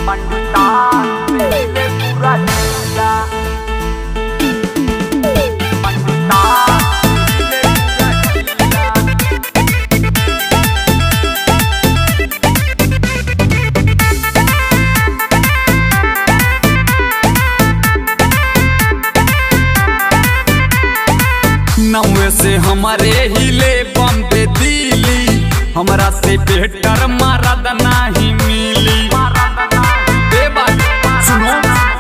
पंडितान से हिले पूरा जिला पंडितान से हिले पूरा जिला नौवे से हमारे हिले बम्बे दिली हमरा से बेहतर मरद नहीं मिली ए बात सुनो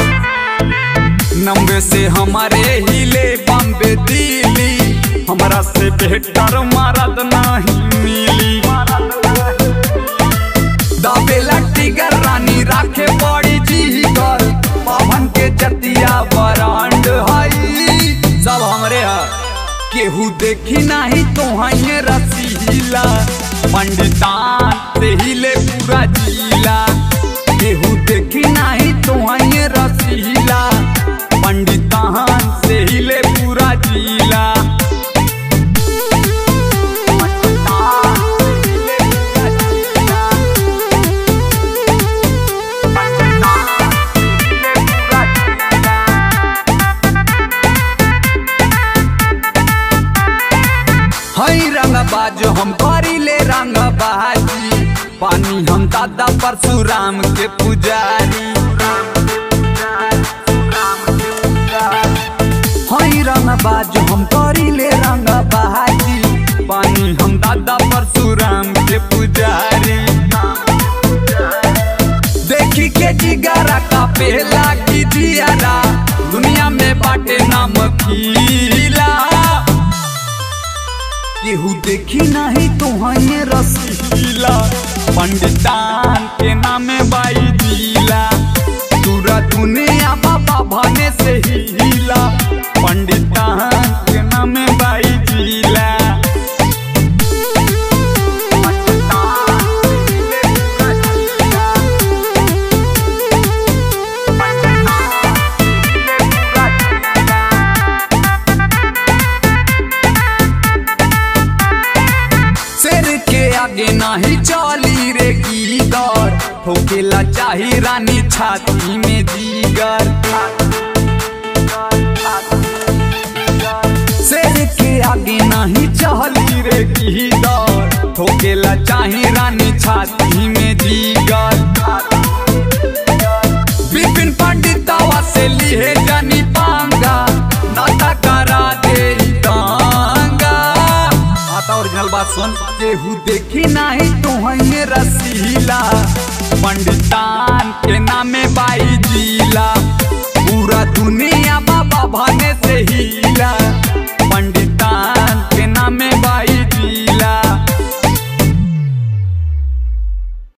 नौवे से हमारे हिले बम्बे दिली हमरा से बेहतर मरद नहीं मिली दाबेला टिगर रानी राखे बड़ी जीगर पवन के जतिया बरांड हई सब हमरे है केहू देखी नाही तो हइये रसीला पंडितान से हिले पूरा जिला केहू देखी नाही तो हइये रसीला पंडितान से हिले पूरा जिला पंडितान से हिले पूरा जिला पंडितान से हिले पूरा जिला हई रंग बाज हम करीले रंग बाजी पानी हम दादा परशुराम के पुजारी हई रंग बाज हम करीले रंग बाजी पानी हम दादा परशुराम के पुजारी देखी के जिगारा का पहला की जियारा दुनिया में बाटे नाम खीला केहू देखी नहीं तो हइये रसीला पंडितान के नामे बाई जिला पूरा दुनिया बाबा भने से हिला पंडितान के नामे बाई जिला पंडितान से हिले पूरा जिला पंडितान से हिले पूरा जिला शेर के आगे नहीं चली रे गीदर ठोकेला चाही रानी छाती में जीगर शेर के आगे नहीं चली रे गीदर ठोकेला चाही रानी छाती में जीगर विपिन पंडितवा से लिए जानी पांगा नाता करा दे ई दांगा आता ओरिजिनल बात सुन केहू देखी नहीं तो हइये रसीला पंडितान के नामे बाई जिला पूरा दुनिया बाबा भने से ही